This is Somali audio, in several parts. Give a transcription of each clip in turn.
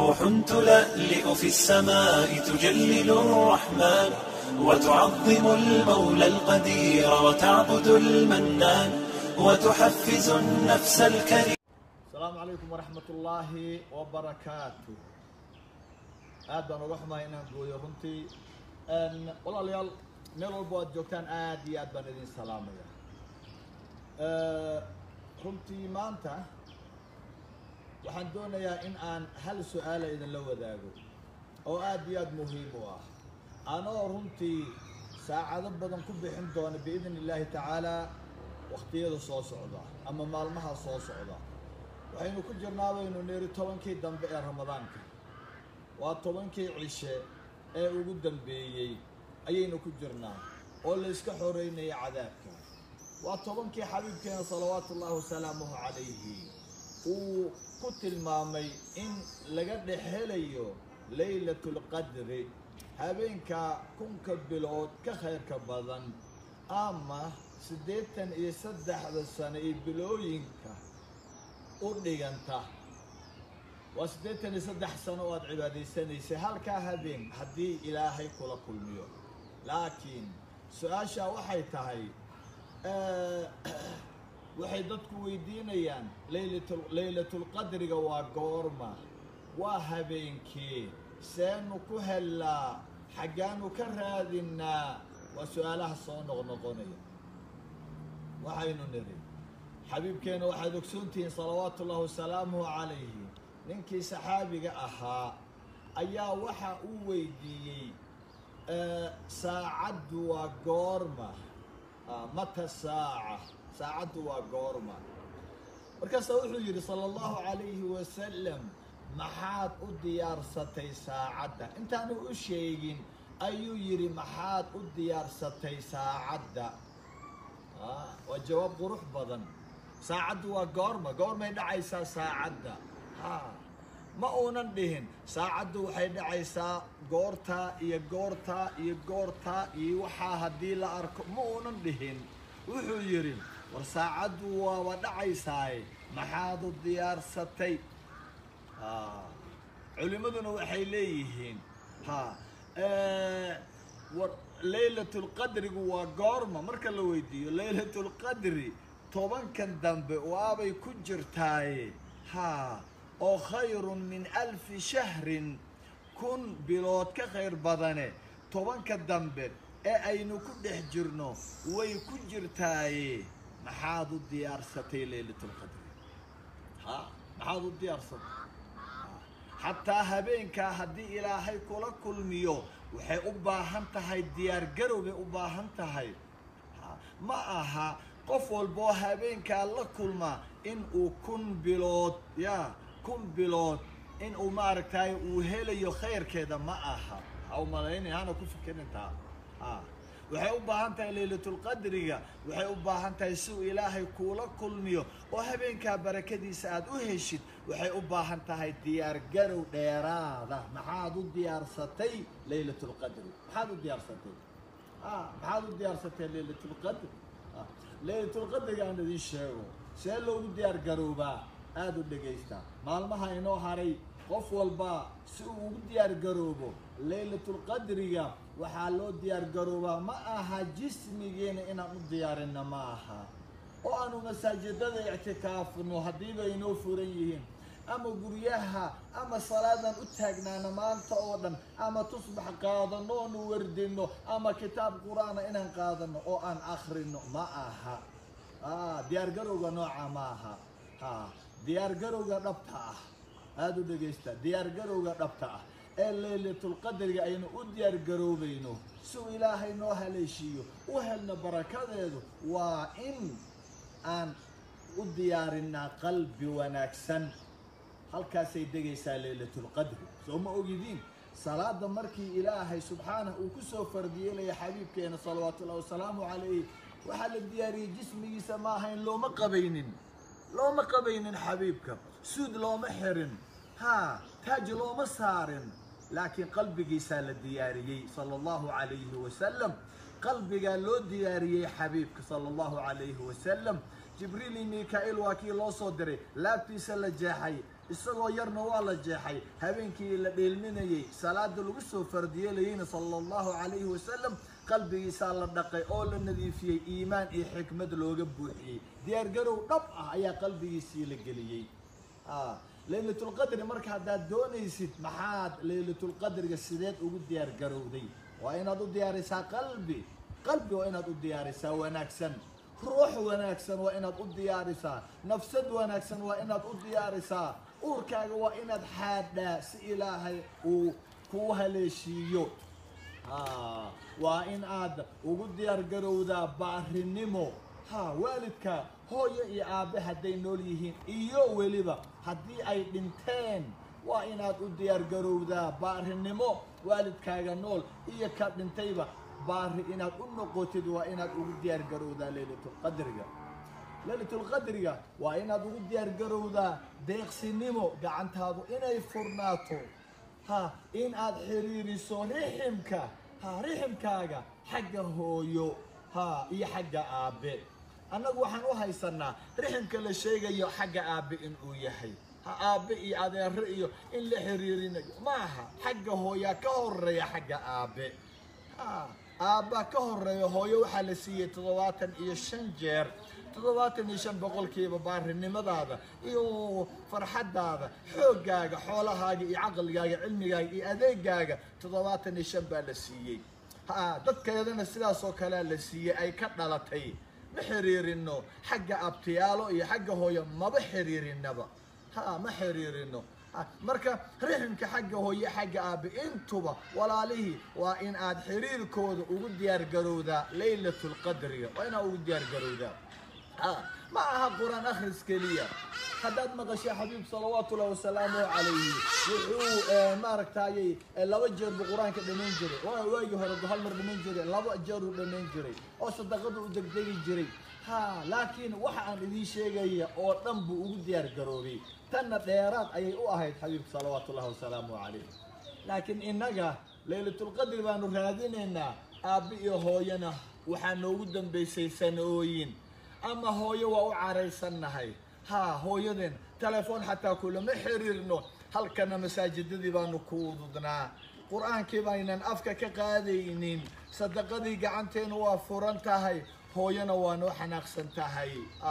روح تلألئ في السماء تجلل الرحمن وتعظم المولى القدير وتعبد المنان وتحفز النفس الكريم asalaamu calaykum waraxmat ullaahi wabarakaatu aad baan uga xumahay inaan gooyo runtii walaalayaal meel walbo aad joogtaan aad iyo aad baan idin salaamaya runtii maanta waxaan doonayaa in aan hal su-aala idinla wadaago oo aad iyo aad muhiim u ah anoo runtii saacado badan ku bixin doona biidn illaahi tacaala wakhtiyada soo socda ama maalmaha soo socda waxaynu ku jirnaa baynu niri tobankii dambe ee ramadaanka waa tobankii cishe ee ugu dambeeyey ayaynu ku jirnaa oo layska xoreynaya cadaabka waa tobankii xabiibkeena salawaatu ullaahi wasalaamuhu calayhi uu ku tilmaamay in laga dhex helayo laylatulqadri habeenka kunka bilood ka khayrka badan ama siddeetan iyo saddexda sano iyo bilooyinka u dhiganta waa siddeetan iyo saddex sano oo aada cibaadaysanaysay halkaa habeen haddii ilaahay kula kulmiyo laakiin su-aashaa waxay tahay waxay dadku weydiinayaan laylatul laylatulqadriga waa goorma waa habeenkee seenu ku hellaa xaggaanu ka raadinaa waa su-aalaha soo noqnoqonaya waxaynu niri xabiibkeena waxaad ogsoontihiin salawaatu ullahi wasalaamuhu calayhi ninkii saxaabiga ahaa ayaa waxa uu weydiiyey saacaddu waa goorma mata saaca saacaddu waa goorma markaasaa wuxuu yidhi sala allahu calayhi wasalam maxaad u diyaarsatay saacadda intaanu u sheegin ayuu yidhi maxaad u diyaarsatay saacadda waa jawaab qurux badan saacaddu waa goorma goormay dhacaysaa saacadda ha ma uunan dhihin saacaddu waxay dhacaysaa goortaa iyo goortaa iyo goortaa iyo waxaa haddii la arko ma uunan dhihin wuxuu yidhi war saacaddu waaba dhacaysaaye maxaad u diyaarsatay ha culimmaduna waxay leeyihiin ha war laylatulqadrigu waa goorma marka la weydiiyo laylatulqadri tobankan dambe waabay ku jirtaaye haa oo khayrun min alfi shahrin kun bilood ka khayr badane tobanka dambe ee aynu ku dhex jirno way ku jirtaaye maxaad u diyaarsatay laylatulqadri ha maxaad u diyaarsatay xataa habeenkaa haddii ilaahay kula kulmiyo waxay u baahan tahay diyaargarow bay u baahan tahay ma aha qof walboo habeenkaa la kulma in uu kun bilood ya kun bilood in uu maaragtay uu helayo khayrkeeda ma aha ha u malaynaya hana ku fikirintaa a waxay u baahan tahay laylatulqadriga waxay u baahan tahay si uu ilaahay kuula kulmiyo oo habeenkaa barakadiisa aada u heshid waxay u baahan tahay diyaargarow dheeraada maxaad u diyaarsatay laylatulqadri maxaad u diyaarsatay a maxaad u diyaarsatay laylatulqadri laylatulqadriga aan idin sheego see loogu diyaar garoobaa aada u dhegaysta maalmaha inoo haray qof walba si uu ugu diyaar garoobo laylatulqadriga waxaa loo diyaar garoobaa ma aha jismigeena inaan u diyaarinna ma aha oo aanu masaajidada ictikaafno haddiiba inoo furan yihiin ama guryaha ama salaadan u taagnaana maanta oo dhan ama tusbax qaadano oonu wardino ama kitaab qur-aana inaan qaadano oo aan akrino ma aha diyaargarowga nooca ma aha ha diyaargarowga dhabta ah aada u dhegaysta diyaargarowga dhabta ah ee laylatulqadriga aynu u diyaargaroobayno si uu ilaahay noo haleeshiiyo u helno barakadeedu waa in aan u diyaarinaa qalbi wanaagsan halkaasay degaysaa laylatulqadri soo ma ogidiin salaada markii ilaahay subxaanah uu kusoo fardiyeelaya xabiibkeena salawaatu ullahi wasalaamu calayh waxaa la diyaariyey jismigiisa ma ahayn looma qabaynin looma qabaynin xabiibka suud looma xirin ha taaj looma saarin laakiin qalbigiisaa la diyaariyey sala allahu calayhi wasalam qalbigaa loo diyaariyey xabiibka sala allahu calayhi wasalam jibriil iyo mika-iil waa kii loo soo diray laabtiisa la jeexay isagoo yarna waa la jeexay habeenkii la dheelminayey salaada lagu soo fardiyeelayeyna sala allahu calayhi wasalam qalbigiisaa la dhaqay oo la nadiifiyey iimaan iyo xikmad looga buuxiyey diyaargarow dhab ah ayaa qalbigiisii la geliyey laylatulqadri marka haddaad doonaysid maxaad laylatulqadriga sideed ugu diyaargarowday waa inaad u diyaarisaa qalbi qalbi waa inaad u diyaarisaa wanaagsan ruux wanaagsan waa inaad u diyaarisaa nafsad wanaagsan waa inaad u diyaarisaa uurkaaga waa inaad xaadhaa si ilaahay uu kuu haleeshiiyo waa in aad ugu diyaargarowdaa baarinimo ha waalidka hooyo iyo aabe hadday nool yihiin iyo weliba haddii ay dhinteen waa inaad u diyaargarowdaa baarinimo waalidkaaga nool iyo ka dhintayba baari inaad u noqotid waa inaad ugu diyaargarowdaa laylatulqadriga laylatulqadriga waa inaad ugu diyaargarowdaa deeqsinimo gacantaadu inay furnaato ha in aad xiriiriso riximka ha riximkaaga xagga hooyo ha iyo xagga aabe annagu waxaan u haysanaa riximka la sheegayo xagga aabe inuu yahay ha aabe iyo adeero iyo in la xiriirinayo maaha xagga hooyaa ka horeeya xagga aabe ha aabba ka horeeya hooyo waxaa la siiyey toddobaatan iyo shan jeer toddobaatan iyo shan boqolkiiba baarinimadaada iyo farxaddaada xooggaaga xoolahaaga iyo caqligaaga cilmigaaga iyo adeegaaga toddobaatan iyo shan baa la siiyey ha dadkeedana sidaasoo kalea la siiyey ay ka dhalatay ma xiriirino xagga abtiyaalo iyo xagga hooyo maba xiriirinaba ha ma xiriirino marka riximka xagga hooye xagga aabe intuba walaalihii waa in aad xiriirkooda ugu diyaargarowdaa laylatulqadriga waa inaad ugu diyaargarowdaa ma aha qur-aan akhris keliya haddaad maqashay xabiib salawaatullahi wasalaamuhu calayhi wuxuu maaragtayy laba jeer buu qur-aanka dhamayn jiray waagii hore hal mar dhamayn jiray laba jeer uu dhamayn jiray oo sadaqada u degdegi jiray ha laakiin waxa aan idiin sheegaya oo dhan buu ugu diyaar garoobay tanna dheeraad ayay u ahayd xabiibka salawaatullahi wasalaamuhu calayh laakiin innaga laylatulqadri baanu raadinaynaa aabbe iyo hooyana waxaa noogu dambaysay sanooyin ama hooyo waa u caraysannahay ha hooyadeen telefoon xataa kulama xiriirno halkana masaajidadii baanu ku ududnaa qur-aankii baynan afka ka qaadaynin sadaqadii gacanteenu waa furan tahay hooyana waa noo xanaaqsan tahay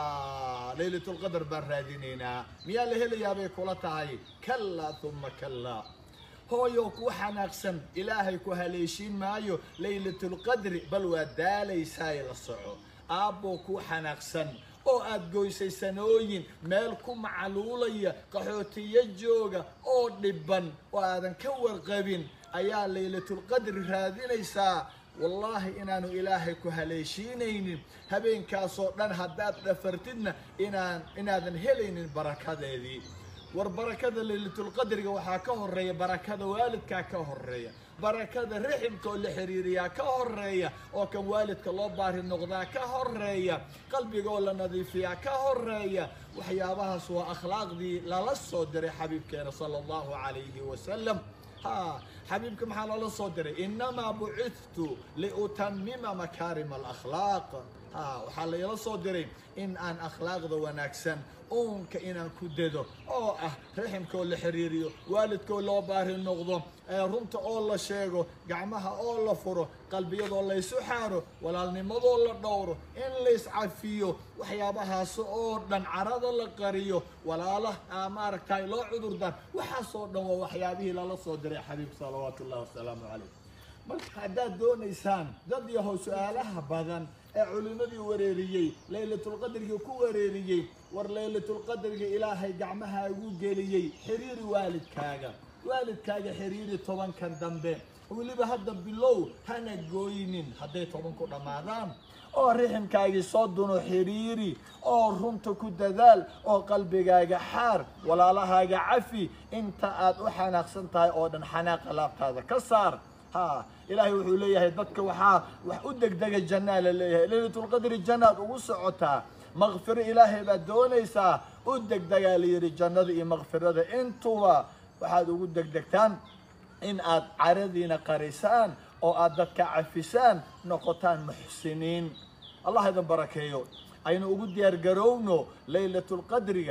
laylatulqadar baan raadinaynaa miyaa la helayaa bay kula tahay kallaa uma kallaa hooyo ku xanaaqsan ilaahay ku haleeshiin maayo laylatulqadri bal waa daalaysaay la soco aabboo ku xanaaqsan oo aad goysay sanooyin meel ku macluulaya qaxootiyo jooga oo dhibban oo aadan ka warqabin ayaa laylatulqadri raadinaysaa wallaahi inaanu ilaahay ku haleeshiinaynin habeenkaasoo dhan haddaad dhafartidna inaan inaadan helaynin barakadeedii war barakada laylatulqadriga waxaa ka horeeya barakada waalidkaa ka horeeya barakada riximka oo la xiriiriyaa ka horeeya oo kan waalidka loo baari noqdaa ka horeeya qalbiga oo la nadiifiyaa ka horeeya waxyaabahaas waa akhlaaqdii lala soo diray xabiibkeena sala allahu calayhi wasalam ha xabiibka maxaa loola soo diray inamaa bucithtu liutamima makaarima alakhlaaq ha waxaa layla soo diray in aan akhlaaqda wanaagsan uunka inaan ku dado oo ah riximka oo la xiriiriyo waalidkoo loo baari noqdo runta oo la sheego gacmaha oo la furo qalbiyadoo laysu xaaro walaalnimadoo la dhowro in layscafiyo waxyaabahaas oo dhan carada la qariyo walaala maaragtay loo cudurdaan waxaasoo dhan waa waxyaabihii lala soo diray xabiib salawaatu ullahi wasalaamu calayh marka haddaad doonaysaan dad yahow su-aalaha badan ee culimmadii wareeriyey laylatulqadriga ku wareeriyey war laylatulqadriga ilaahay gacmahaagu geliyey xiriiri waalidkaaga waalidkaaga xiriiri tobankan dambe weliba hadda bilow hana gooynin hadday tobanku dhammaadaan oo riximkaagii soo duno xiriiri oo runta ku dadaal oo qalbigaaga xaar walaalahaaga cafi inta aad u xanaaqsan tahay oo dhan xanaaqa laabtaada ka saar ha ilaahay wuxuu leeyahay dadka waxaa wax u degdega jannaa la leeyahay laylatulqadri jannaad ugu socotaa makfiro ilaahay baad doonaysaa u degdegaa la yidhi jannada iyo makfirada intuba waxaad ugu degdegtaan in aad caradiina qarisaan oo aad dadka cafisaan noqotaan muxsiniin allah idin barakeeyo aynu ugu diyaargarowno laylatulqadriga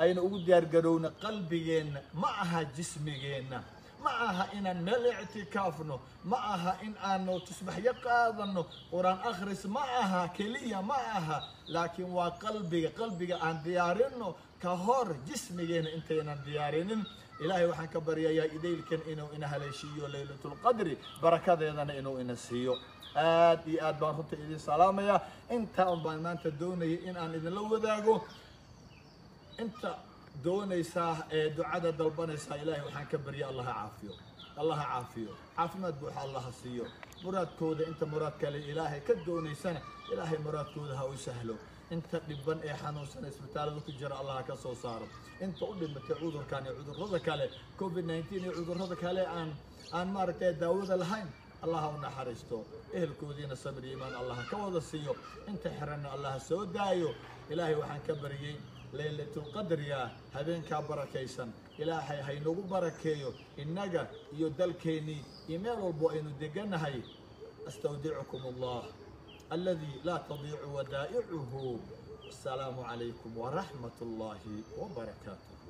aynu ugu diyaargarowna qalbigeenna ma aha jismigeenna ma aha inaan meel ictikaafno ma aha in aanu tusbaxyo qaadano qur-aan akhris ma aha keliya ma aha laakiin waa qalbiga qalbiga aan diyaarino ka hor jismigeena intaynan diyaarinin ilaahay waxaan ka baryayaa idaylkan inuu ina haleeshiiyo laylatulqadri barakadeedana inuu ina siiyo aad iyo aad baan runta idin salaamayaa intaa un baan maanta doonayay in aan idinla wadaago inta doonaysaa ee ducada dalbanaysaa ilaahay waxaan ka barya allaha caafiyo allaha caafiyo caafimaad buuxa allaha siiyo muraadkooda inta muraad kale ilaahay ka doonaysana ilaahay muraadkooda ha u sahlo inta dhiban ee xanuunsan isbitaalada ku jira allah ka soo saaro inta u dhimatay cudurkan iyo cudurrada kale covid 19 iyo cudurrada kale aan aan maaragtay daawada lahayn allah ha u naxariisto ehelkoodiina sabir iyo iimaan allah ka wada siiyo inta xiranna allah soo daayo ilaahay waxaan ka baryay laylatulqadriga habeenkaa barakaysan ilaahay haynagu barakeeyo innaga iyo dalkeennii iyo meel walbo aynu deganahay astawdicukum allah الذي لا تضيع ودائعه السلام عليكم ورحمة الله وبركاته